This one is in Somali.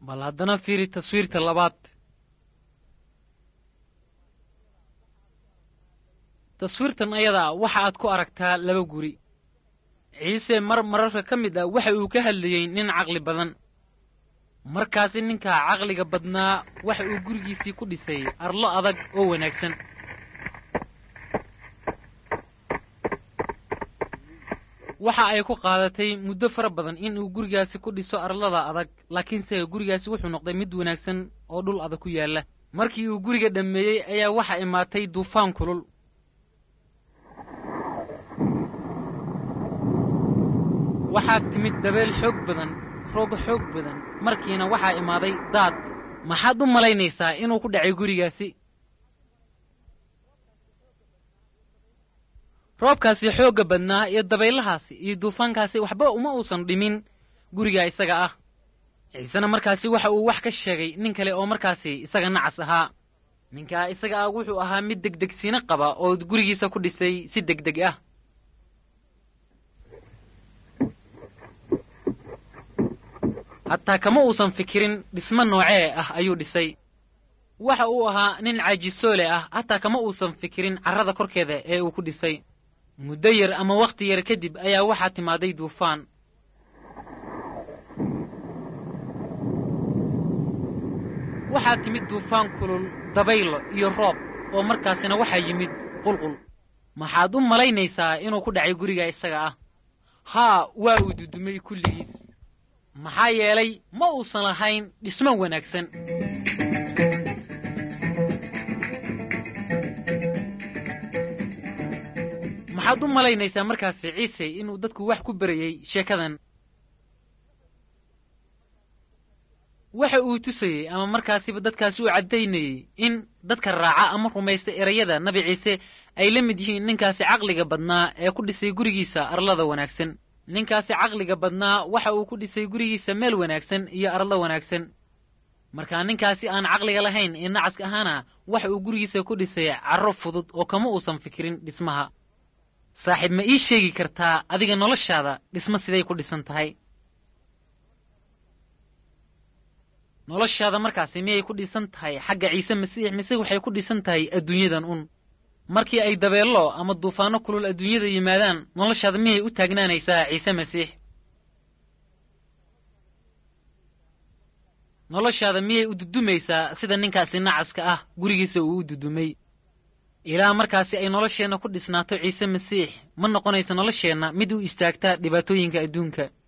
bal haddana fiiri taswiirta labaad taswiirtan ayada waxa aad ku aragtaa laba guri ciise mar mararka ka mid ah waxa uu ka hadlayey nin caqli badan markaasi ninka caqliga badnaa waxa uu gurigiisii ku dhisay arlo adag oo wanaagsan waxa ay ku qaadatay muddo fara badan in uu gurigaasi ku dhiso arlada adag laakiinse gurigaasi wuxuu noqday mid wanaagsan oo dhul adag ku yaalla markii uu guriga dhammeeyey ayaa waxa imaatay duufaan kulul waxaa timid dabeel xoog badan roog xoog badan markiina waxaa imaaday daad maxaad u malaynaysaa inuu ku dhacay gurigaasi roobkaasi xoogga badnaa iyo dabaylahaasi iyo duufaankaasi waxba uma uusan dhimin guriga isaga ah ciisena markaasi waxa uu wax ka sheegay nin kale oo markaasi isaga nacas ahaa ninkaa isaga ah wuxuu ahaa mid degdegsiino qaba oo gurigiisa ku dhisay si degdeg ah hataa kama uusan fikirin dhismo noocee ah ayuu dhisay waxa uu ahaa nin caajisoole ah hataa kama uusan fikirin carrada korkeeda ee uu ku dhisay muddo yar ama wakhti yar kadib ayaa waxaa timaaday duufaan waxaa timid duufaan kulul dabaylo iyo roob oo markaasina waxaa yimid qulqul maxaad u malaynaysaa inuu ku dhacay guriga isaga ah haa waa uu dudumay kulligiis maxaa yeelay ma uusan lahayn dhismo wanaagsan maxaad u malaynaysaa markaasi ciise inuu dadku wax ku berayey sheekadan waxa uu tusayey ama markaasiba dadkaasi u caddaynayey in dadka raaca ama rumaysta erayada nabi ciise ay la mid yihiin ninkaasi caqliga badnaa ee ku dhisay gurigiisa arlada wanaagsan ninkaasi caqliga badnaa waxa uu ku dhisay gurigiisa meel wanaagsan iyo arlo wanaagsan markaa ninkaasi aan caqliga lahayn ee nacaska ahaana waxa uu gurigiisa ku dhisay carro fudud oo kama uusan fikirin dhismaha saaxiib ma ii sheegi kartaa adiga noloshaada dhismo siday ku dhisan tahay noloshaada markaasi miyay ku dhisan tahay xagga ciise masiix mise waxay ku dhisan tahay adduunyadan un markii ay dabeello ama duufaanno kulul adduunyada yimaadaan noloshaada miyay u taagnaanaysaa ciise masiix noloshaada miyay u dudumaysaa sida ninkaasi nacaska ah gurigiisa uu u dudumay ilaa markaasi ay nolosheenna ku dhisnaato ciise masiix ma noqonayso nolosheenna mid u istaagta dhibaatooyinka adduunka